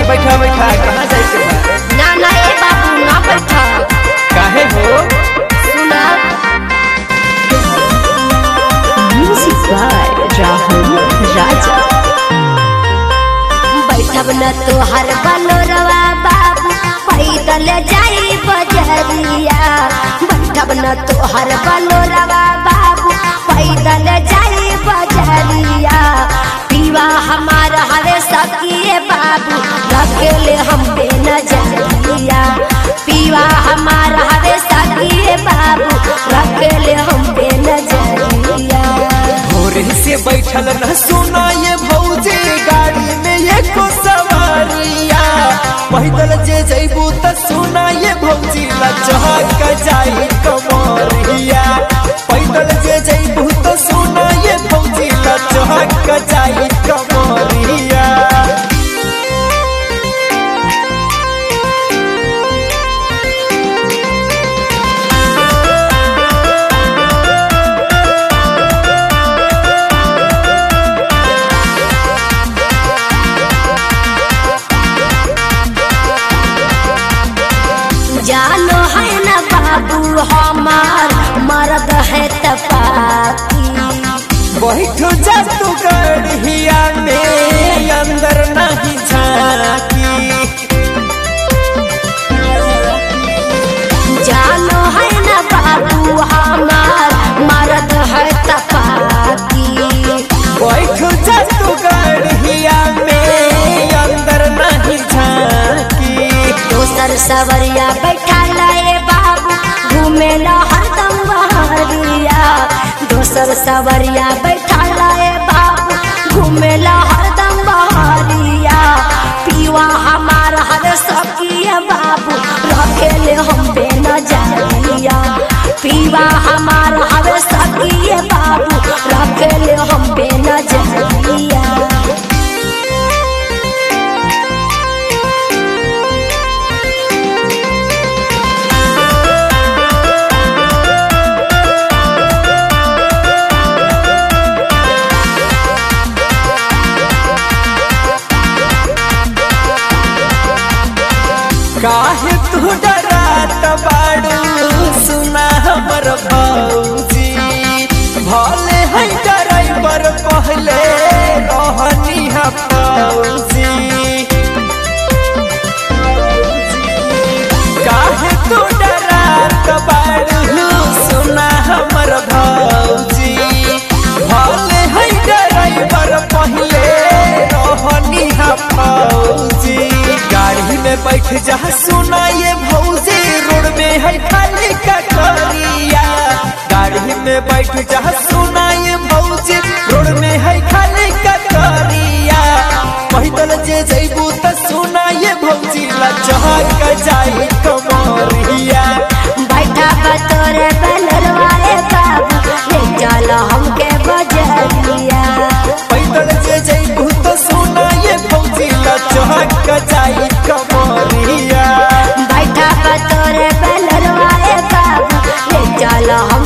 बैठा बैठा कहाँ जाए के बा ना ना ए बाबू ना बैठा काहे हो सुना Music by Rahul Raja. बैठब न तोहर बलोरवा बाबू पैदल जाई बजरिया बैठब न तोहर बलोरवा बाबू पैदल जाई बजरिया पीवा हमार हवे सकिए बाबू रखेले हम पे नजरिया पीवा हमार हवे सकिए बाबू रखेले हम पे नजरिया भोरे से बैठल न सुना ये भौजी गाड़ी में एको सवारिया पैदल जे जैबू त सुना ये भौजी लचहक जाई कमरिया पैदल जे जैबू त सुना ये भौजी लचहक जाई कमरिया जानो है न बाबू हमार मर्द है तपाती बैठो जा तू गढ़िया में अंदर नहीं झाकी जानो है न बाबू हमार मर्द है तपाती बैठो जा तू गढ़िया में अंदर नहीं झाकी दोसर सवरिया बैठा लाए बाबू घूमे ला हरदम बहरिया दोसर सवरिया बैठा लाए बाबू घूमे ला हरदम बहरिया पीवा हमार हर सकिया बाबू रखेले हम पे नजरिया पीवा हमार हर सकिया बाबू रखेले हम पे नजरिया काहे तू डरात बाड़ू सुना हमर भौजी भले है ड्राइवर पहले रहनी है फौजी काहे तू डरात बाड़ू सुना हमर भौजी भले है ड्राइवर पहले रहनी है फौजी गाड़ी में बैठ जा सुना ये भौजी रोड में है खाली कटोरिया गाड़ी में बैठ जा सुना ये भौजी रोड में है खाली कटोरिया पैदल जे जैबू त सुना ये भौजी लचहक जाई कमरिया बैठा बतोरे बनरवाए बाबू ले चल हमके बजरिया पैदल जे जैबू त सुना ये भौजी लचहक जाई कमरिया बैठा बतोरे बनरवाए बाबू ले चल हम